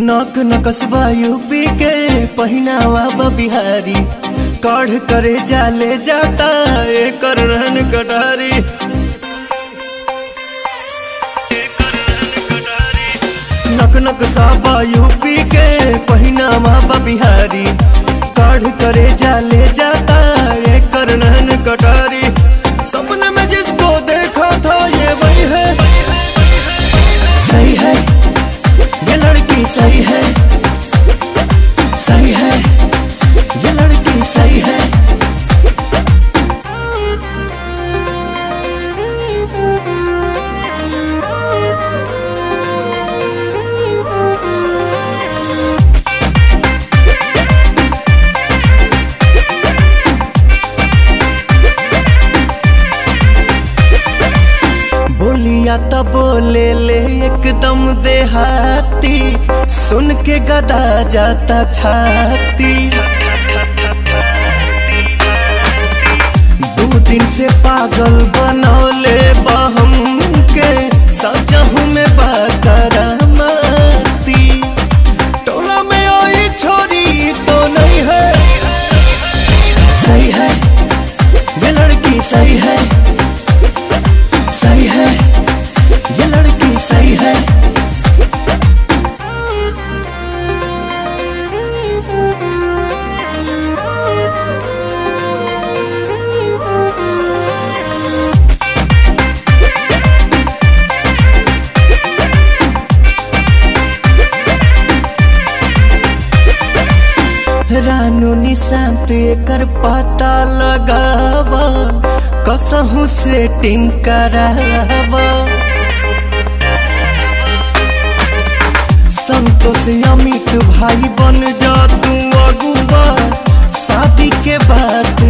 नक नकसबा यूपी के पहिनावा बा बिहारी काढ़ करे जाले जाता एकर रहन कटारी नक नक साबा यूपी के पहिनावा बा बिहारी काढ़ करे जाले जाता एकर रहन कटारी सपने में जिसको देखा था ये वही है सही है ये लड़की सही है सही है ये लड़की सही है बोलिया त बोले ले एकदम देहाती सुन के गदा जाता छाती दो दिन से पागल बनौले बहम के सचहू में बाकरामती टोला में आई छोरी तो नहीं है सही है ये लड़की सही है सही है ये लड़की सही है रानू निशांत एकर पता लगावा कसहू सेटिंग करावा संतोष अमित भाई बन जा तू अगुआ शादी के बात